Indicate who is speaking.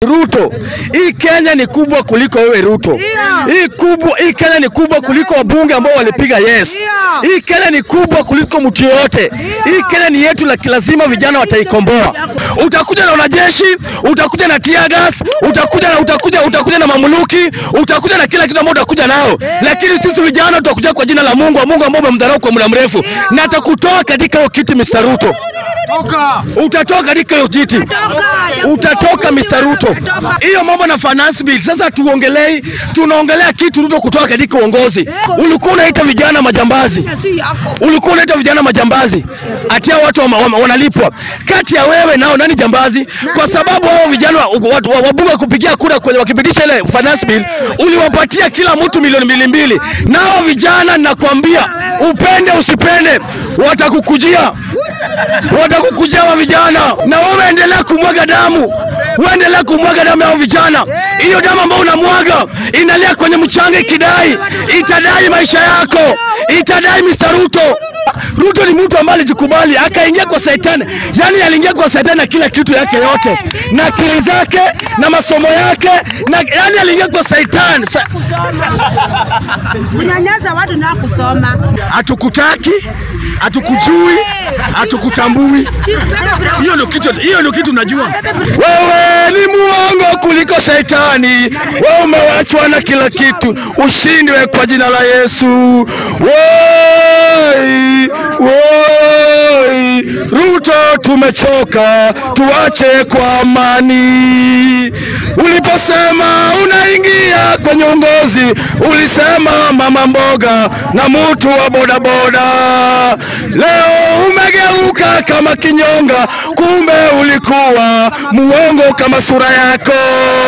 Speaker 1: Ruto, hii Kenya ni kubwa kuliko wewe Ruto. Hii kubwa, hii Kenya ni kubwa kuliko wabunge ambao walipiga yes. Hii Kenya ni kubwa kuliko mtu yoyote. Hii Kenya ni yetu, la lazima vijana wataikomboa. Utakuja na wanajeshi, utakuja na tear gas, utakuja na utakuja utakuja na mamuluki, utakuja na kila kitu ambao utakuja nao, lakini sisi vijana tutakuja kwa jina la Mungu, Mungu ambao umemdharau kwa muda mrefu, na atakutoa katika hiyo kiti Mr. Ruto. Utatoka katika hiyo kiti, utatoka Mr. Ruto. Hiyo mambo na finance bill sasa tuongelei, tunaongelea kitu Ruto kutoka katika uongozi. Ulikuwa unaita vijana majambazi, ulikuwa unaita vijana majambazi, atia watu wa, wa, wanalipwa. Kati ya wewe nao nani jambazi? Kwa sababu hao vijana wa- wa- wa- wabunge kupigia kura kwenye wakipitisha ile finance bill, uliwapatia kila mtu milioni mbili mbili, nao vijana nakwambia, upende usipende, watakukujia watakukujia wa vijana, na wewe endelea kumwaga damu, uendelea kumwaga damu ya hao vijana. Hiyo damu ambayo unamwaga inalia kwenye mchanga, ikidai itadai maisha yako, itadai Mr. Ruto. Ruto ni mtu ambaye alijikubali akaingia kwa shetani, yani aliingia kwa shetani na kila kitu yake yote na akili zake na masomo yake na yani aliingia kwa shetani. Sa-
Speaker 2: Kunyanyasa watu na kusoma.
Speaker 1: Hatukutaki, hatukujui, hatukutambui. Hiyo ndio kitu, hiyo ndio kitu najua. Wewe ni muongo kuliko shetani, wewe umewachwa na kila kitu, ushindwe kwa jina la Yesu. Woi, woi, Ruto, tumechoka, tuache kwa amani. Uliposema unaingia kwenye uongozi, ulisema mama mboga na mtu wa bodaboda. Leo umegeuka kama kinyonga, kumbe ulikuwa muongo kama sura yako.